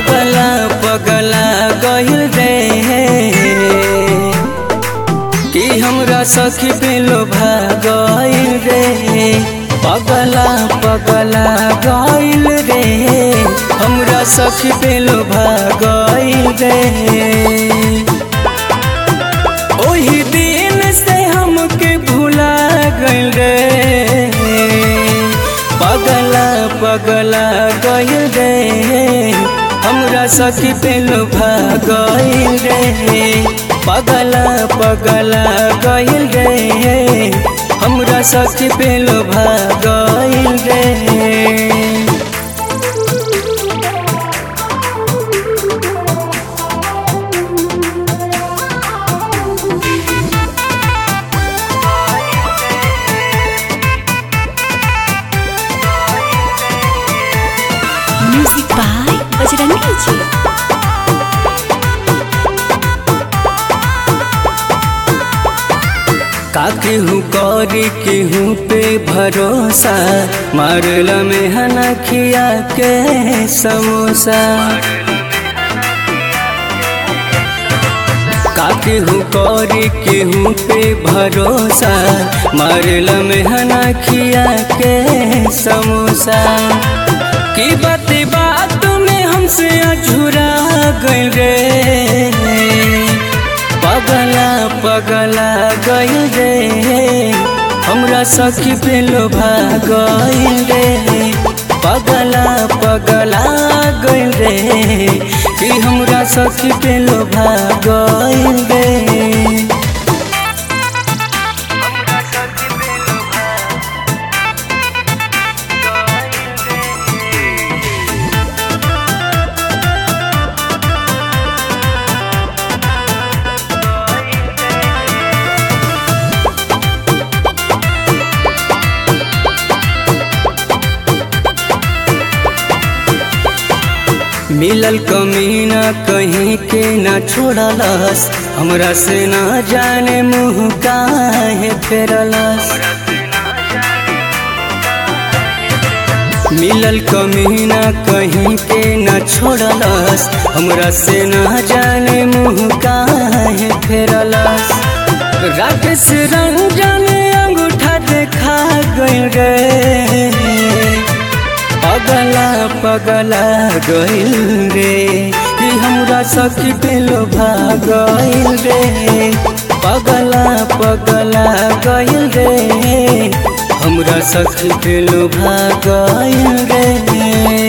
पगला पगला गइल रे कि हमरा सखी पे लोभा गइल रे पगला पगला गइल रे हमरा सखी पे लोभा गइल रे ओही दिन से हमके भुला गइल रे पगला पगला गइल रे हमरा सखी पे लोभा गइल रे पगला पगला गइल रे हमरा सखी पे लोभा गइल रे म्यूजिक बाय बजरंगी जी का केहू करी केहू पे भरोसा मारल में हना खिया के समोसा का केहू करी केहू पे भरोसा मारल में हना खिया के समोसा की बात बात में हमसे अझुरा गइल रे पगला पगला गइल रे हमरा सखी पे लोभा गइल रे पगला पगला गइल रे कि हमरा सखी पे लोभा गइल रे मिलल कमीना कहीं के ना छोड़लस हमरा से ना जाने मुँह काहे फेरलस मिलल कमीना कहीं के ना छोड़लस हमरा से ना जाने मुँह काहे फेरलस राकेश रंजन अंगूठा देखा गइल रे पगला पगला गइल रे कि हमरा सखी पे लोभा गइल रे पगला पगला गइल रे हमरा सखी पे लोभा गइल रे